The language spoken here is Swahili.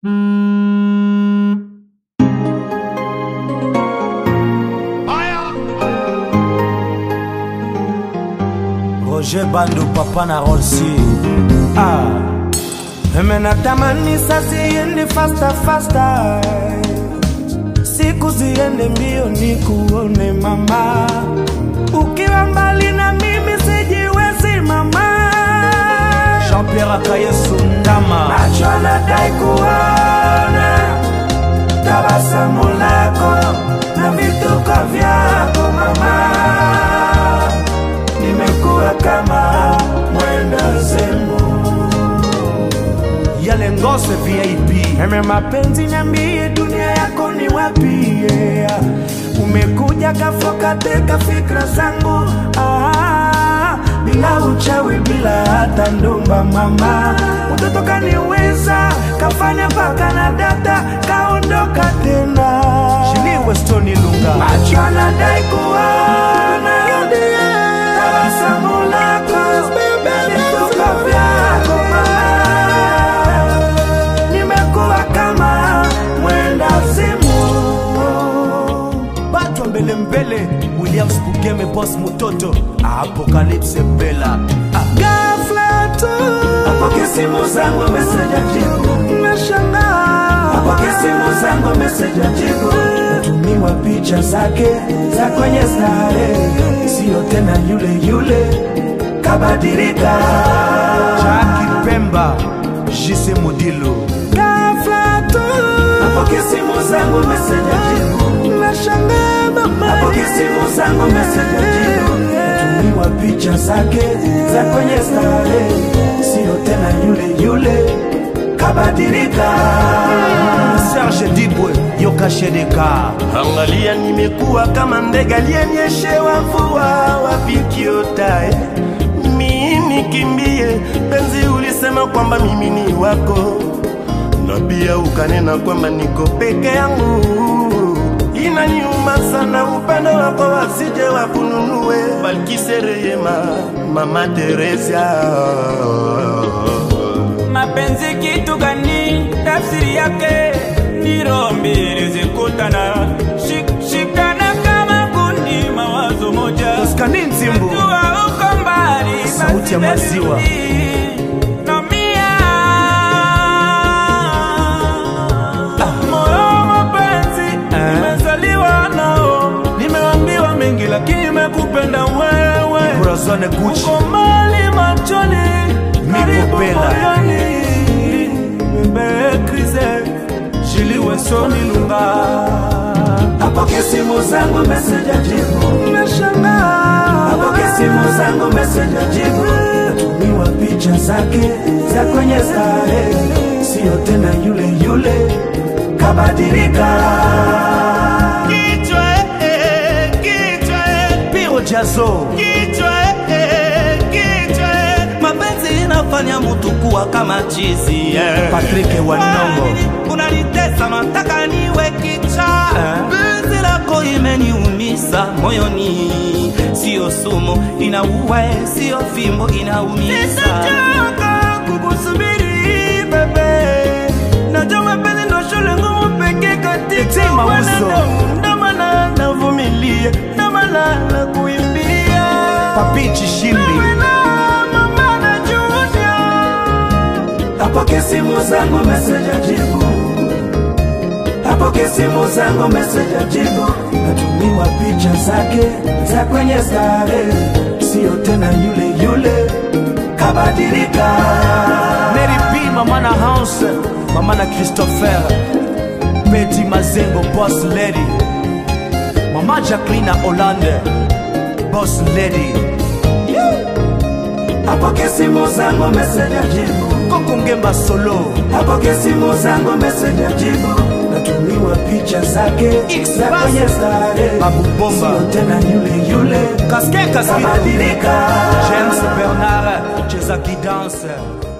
Roger Bandu papa na Rolsi ah. Mimi natamani sasa iende faster faster, siku ziende mbio nikuone mama, ukiwa mbali na mimi sijiwezi mama. Jean Pierre Akayesu Ndama, macho anadai kuona tabasamu lako na vituko vyako mama, nimekuwa kama mwenda zemu yale ngose VIP. Eme mapenzi, niambie dunia yako ni wapi? Yeah. Umekuja kafoka teka fikra zangu ah, bila uchawi, bila hata ndumba mama, mtoto kaniweza kafanya mpaka na data kaondoka tena. Shiliwe Stoni Lunga, macho anadai kuona tabasamu lako vituko vyako mama nimekuwa kama mwenda zimu. Batwa mbele mbele, Williams Bugeme, boss Mutoto, Apocalypse Bella. Ah. Ghafla tu Apokea simu zangu message ajibu, nashangaa, apokea simu zangu message ajibu, tumiwa picha zake za kwenye stare, sio tena yule yule, kabadilika. Jackie Pemba, Jise Modilo. Ghafla tu Apokea simu zangu message ajibu, nashangaa mama, apokea simu zangu message ajibu, tumiwa picha zake za kwenye stare, sio tena yule yule, kabadilika. Serge Dibwe, Yoka Shedeka. Angalia, nimekuwa kama ndege aliyenyeshewa mvua, wapi kiotae mimi nikimbie? Penzi, ulisema kwamba mimi ni wako, na pia ukanena kwamba niko peke yangu. Inaniuma sana upendo wako, wasije wakununue. Balkise Rehema, Mama Teresia mapenzi kitu gani? Tafsiri yake ni roho mbili zikutana, Shik- shikana kama kundi, mawazo moja. Oskani Nzimbu. Najua uko mbali, Sauti basi ya maziwa. baby, naumia. Moyo wa mapenzi Eh. nimezaliwa nao, nimeambiwa mengi, lakini nimekupenda wewe Corazon Gucci. uko mbali machoni, karibu Bella. moyoni. Bebe Crise, Julie Wesoni Lunga. Apokea simu zangu message ajibu, Nashangaa. apokea simu zangu message ajibu, natumiwa picha zake za kwenye stare, sio tena yule yule, kabadilika. kichwa, eh, kichwa, eh. Piro Jazo. Kichwa, eh, kichwa, eh. mapenzi inafanya mtu kuwa kama chizi eh. Patrick Wanongo. Kwani unanitesa nataka niwe kicha Eh. penzi lako imeniumisa moyoni sio sumu inaua sio fimbo inaumiza Sitachoka kukusubiri bebe, najua mapenzi ndo shule ngumu pekee katika Eti Mauso. wanadamu. Ndo maana navumilia, ndo maana nakuimbia. Papi Chishimbi. Wewe na mama na Junior. Apokea simu zangu message ajibu, apokea simu zangu message ajibu, natumiwa picha zake za kwenye stare, sio tena yule yule, kabadilika. Mary P, Mama na House. Mama na Christopher. Betty Mazengo, Boss Lady. Mama Jacqueline Hollande. Boss Lady. Apokea simu zangu message ajibu, Koko Ngemba Solo. apokea simu zangu message ajibu, natumiwa picha zake X za kwenye stare, Babu Bomba. sio tena yule yule, Casquet Casquet. kabadilika. James Bernard. Cheza qui danse.